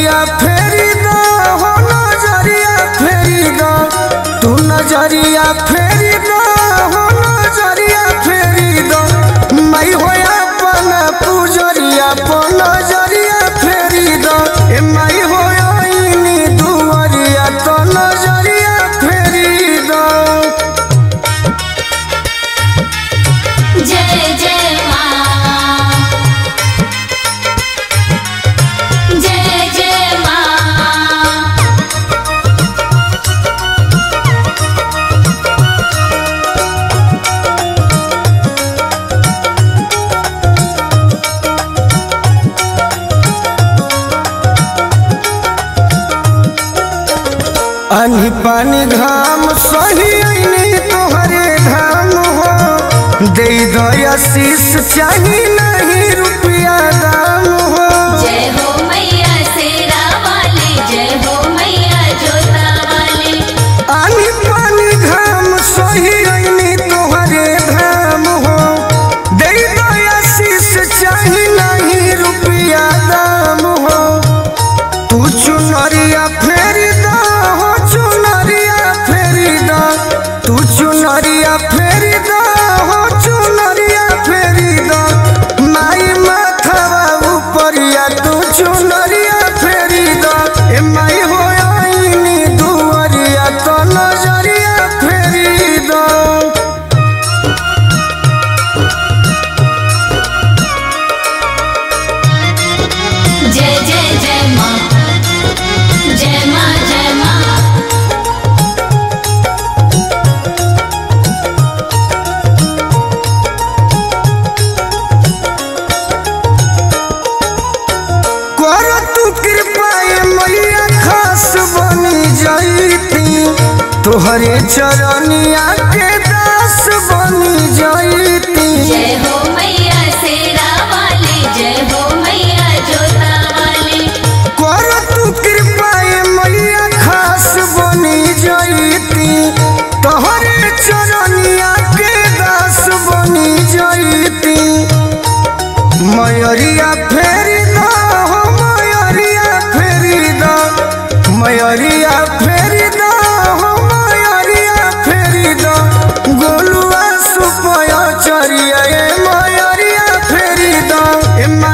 नजरिया फेरी दो हो नजरिया फेरी दो तू नजरिया फेरी दो हो नजरिया फेरी दो मैं होया पन पुजरिया पन नजरिया फेरी दो ए मैं होया इनी दुवरिया तो नजरिया फेरी दो जय जय माँ जय जय माँ आनी पानी घाम सही आईनी तोहरे धाम हो दे दया शीश चाही नहीं रुपया दाम हो जय हो मैया शेरा वाली जय हो मैया जोता वाली आनी पानी घाम सही आईनी तोहरे धाम हो दे दया शीश चाही नहीं रुपया दाम हो तू चुनरिया फेरी दा हो चुनरिया फेरी दा तू चुनरिया फेरी दा हो चुनरिया फेरी दा माई माथवा ऊपरिया तू चुनरिया फेरी दा ए माई हो आईनी दुवरिया तो नजरिया फेरी दा जय जय जय माँ जय माँ जय माँ कर तू कृपाए मैया खास बनी जाती तोहरे चरनिया के दास बनी जाती जय हो मैया शेरा वाली जय हो मैया जोता वाली कर तू कृपाए मैया खास बनी जाती तोहरे चरनिया के दास बनी जाती मयरिया फेरी दा हो मयरिया फेरी दा मयरिया फेरी दा हो मयरिया फेरी दा गोलुआ सुपया चरिया ए मयरिया फेरी दा ए